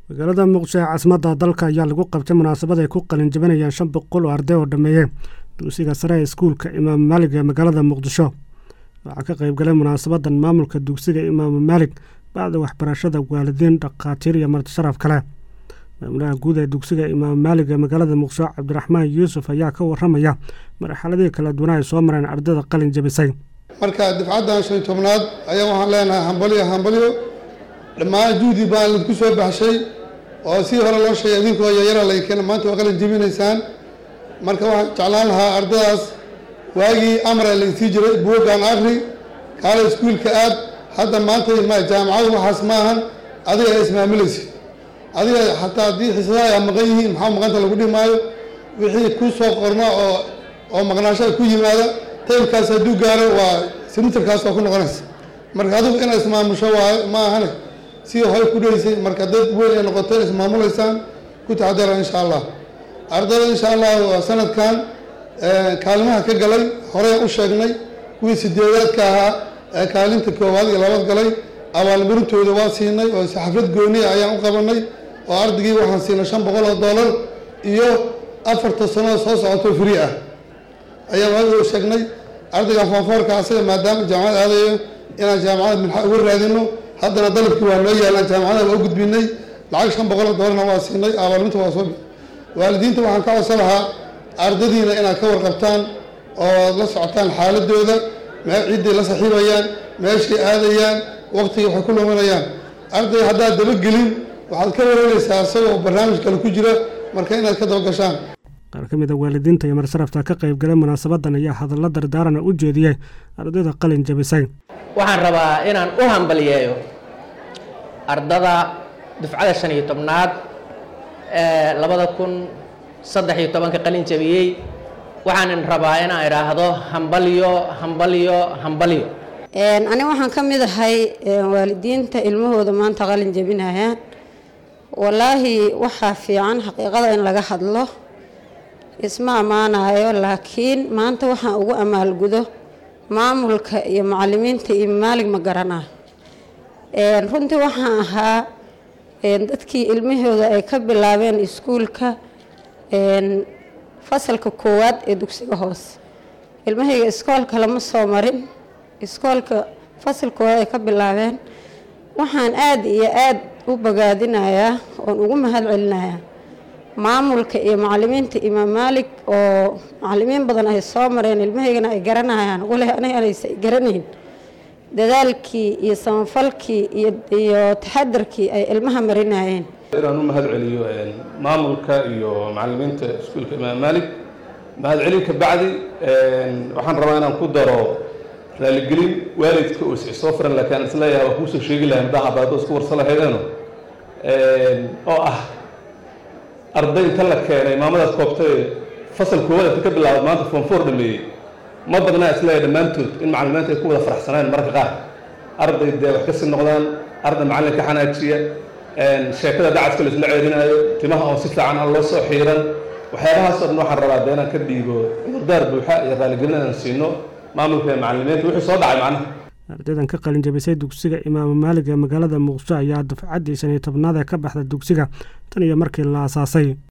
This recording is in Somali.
magaalada muqdisho ee caasimadda dalka ayaa lagu qabtay munaasabad ay ku qalin jabinayaan shan boqol oo arday oo dhammeeyey dugsiga sare ee iskuulka imaam maalig ee magaalada muqdisho waxaa ka qayb galay munaasabadan maamulka dugsiga imaam maalig bacda waxbarashada waalidiin dhakhaatiir iyo marti sharaf kale maamulaha guud ee dugsiga imaam maalig ee magaalada muqdisho cabdiraxmaan yuusuf ayaa ka waramaya marxaladihii kala duwana ay soo mareen ardayda qalin jabisay marka difcaddan shan tobnaad ayaa waxaan leenahay hambalyo hambalyo dhammaan juhdi baan lidku soo baxshay oo si hore loo sheegay idinkoo yayara laykeen maanta waa qalin jebinaysaan marka waxaan jeclaan lahaa ardadaas waagii amra laysii jiray buuggaan akri kaale iskuulka aad hadda maanta ma jaamacadu waxaas maahan adiga ismaamulaysid adiga xataa haddii xisadaha ay maqan yihiin maxaa maqanta lagu dhihi maayo wixii ku soo qorna oo oo maqnaashada ku yimaada taymkaas hadduu gaaro waa sinitarkaas waa ku noqonaysa marka adigu inay ismaamusho waayo ma ahane si hoy ku dheysay marka dad weyn ay noqoteen ismaamulaysaan ku taxadara insha allah ardayda insha allah waa sanadkan kaalimaha ka galay horey u sheegnay kuwii sideedaadka ahaa ee kaalinta koowaad iyo labaad galay abaalmarintooda waa siinay oo xaflad gooniya ayaan u qabanay oo ardaygii waxaan siinay shan boqol oo dollar iyo afarta sanoo soo socoto free ah ayaan waa sheegnay ardaygan foonfoorka asaga maadaama jaamacad aadayo inaan jaamacada minxa uga raadino haddana dalabkii waa noo yaalaan jaamacada waa u gudbinay lacag shan boqol oo dollarna waa siinay abaalmarinta waa soo waalidiinta waxaan ka codsan lahaa ardadiina inaad ka warqabtaan oo la socotaan xaaladooda mee ciddii la saxiibayaan meeshay aadayaan waqtigii waxay ku luminayaan arday haddaad dabagelin waxaad ka wareegaysaa isagoo barnaamij kale ku jira marka inaad ka dabagashaan qaar ka mid a waalidiinta iyo marsarafta ka qayb galay munaasabadan ayaa hadallo dardaarana u jeediyey ardayda qalin jabisay waxaan rabaa inaan u hambaliyeeyo ardada dufcada shan iyo tobnaad ee labada kun saddex iyo tobanka qalin jabiyey waxaanan rabaa inaan idhaahdo hambalyo hambalyo hambalyo ani waxaan ka mid ahay waalidiinta ilmahooda maanta qalin jabinayaan wallaahi waxaa fiican xaqiiqada in laga hadlo isma ammaanayo laakiin maanta waxaan ugu amaalgudo maamulka iyo macalimiinta iyo maalig ma garanayo runtii waxaan ahaa dadkii ilmahooda ay ka bilaabeen iskuulka fasalka koowaad ee dugsiga hoose ilmahayga iskoolka lama soo marin iskoolka fasal koowaad ay ka bilaabeen waxaan aada iyo aada u bogaadinayaa oon ugu mahad celinayaa maamulka iyo macalimiinta imaam maalig oo macalimiin badan ay soo mareen ilmahaygana ay garanayaan wale aniganaysa ay garanayn dadaalkii iyo samafalkii iyo taxadarkii ay ilmaha marinayeen inaan u mahad celiyo maamulka iyo macalimiinta iskuulka imaam maalig mahad celin ka bacdi waxaan rabaa inaan ku daro raaligelin waalidka oo soo furan laakiin aan isleeyahay waa kuusoo sheegi lahay madaha baado isku warsa lahaydeeno oo ah arday inta la keenay maamadaas koobtay fasal koowaad ka bilaabad maanta foonfoor dhameeyey ma badnaa isleeyahay dhammaantood in macalimiinta ay ku wada faraxsanaan marka qaar arday dee wax kasii noqdaan arday macallin ka xanaajiya sheekada dacadka la isla ceerinaayo timaha oo si fiican aan loo soo xiiran waxyaabahaas oo dhan waxaan rabaa dee inaan ka dhiibo cudurdaar buuxa iyo raaligelin inaan siino maamulka iyo macalimiinta wixii soo dhacay macnaha ardaydan ka qalin jabisay dugsiga imaam maalig ee magaalada muqdisho ayaa dufcaddii shan iyo tobnaad ee ka baxda dugsiga tan iyo markii la aasaasay